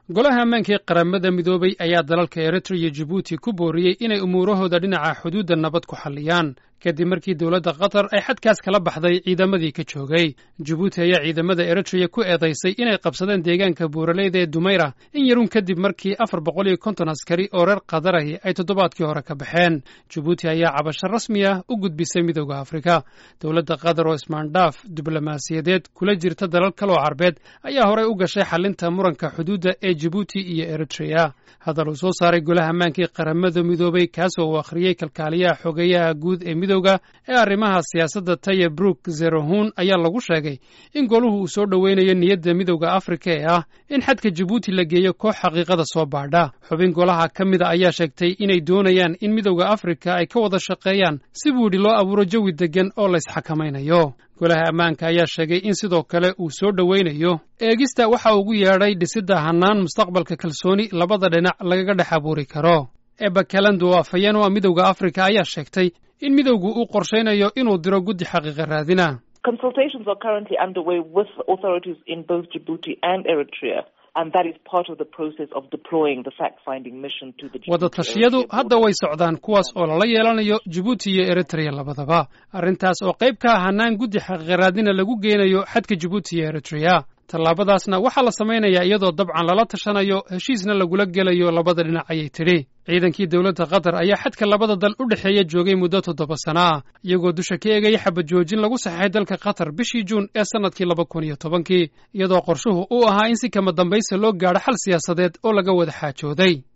golaha ammaanka ee qaramada midoobay ayaa dalalka eritrea iyo jibuuti ku booriyey inay umuurahooda dhinaca xuduudda nabad ku xalliyaan kadib markii dowladda qatar ay xadkaas kala baxday ciidamadii ka joogay jibuuti ayaa ciidamada eritrea ku eedaysay inay qabsadeen deegaanka buuraleyda ee dumayra in yarun kadib markii afar boqol iyo konton askari oo reer qadarahi ay toddobaadkii hore ka baxeen jibuuti ayaa cabasho rasmi ah u gudbisay midooda afrika dowladda qatar oo ismaandhaaf diblomaasiyadeed kula jirta dalal kaloo carbeed ayaa horey u gashay xalinta muranka xuduudda ee jibuuti iyo eritrea hadal uu soo saaray golaha ammaanka ee qaramada midoobay kaasoo uu akhriyey kalkaaliyaha xogeeyaha guud ee midowda ee arrimaha siyaasadda taya brook zerohun ayaa lagu sheegay in goluhu uu soo dhoweynayo niyadda midowda afrika ee ah in xadka jibuuti la geeyo koox xaqiiqada soo baadha xubin golaha ka mida ayaa sheegtay inay doonayaan in midowda afrika ay ka wada shaqeeyaan si buu yidhi loo abuuro jawi deggan oo la ysxakamaynayo golaha ammaanka ayaa sheegay in sidoo kale uu soo dhoweynayo eegista waxa ugu yeedhay dhisidda hannaan mustaqbalka kalsooni labada dhinac lagaga dhex abuuri karo eba kalando oo afhayeen oo midowda afrika ayaa sheegtay in midowgu uu qorshaynayo inuu diro guddi xaqiiqa raadina Consultations are currently underway with authorities in both Djibouti and Eritrea. And that is part of the process of deploying the fact-finding mission to the wadatashyadu hadda way socdaan kuwaas oo lala yeelanayo jibuuti iyo eritrea labadaba arrintaas oo qayb ka ah hannaan guddi xaqiiqaraadina lagu geynayo xadka jibuuti iyo eritrea tallaabadaasna waxaa la samaynayaa iyadoo dabcan lala tashanayo heshiisna lagula gelayo labada dhinac ayay tidhi ciidankii dowladda qatar ayaa xadka labada dal u dhexeeya joogay muddo toddoba sana ah iyagoo dusha ka eegaya xabad joojin lagu saxeexay dalka qatar bishii juun ee sannadkii laba kun iyo tobankii iyadoo qorshuhu uu ahaa in si kama dambaysa loo gaadho xal siyaasadeed oo laga wada xaajooday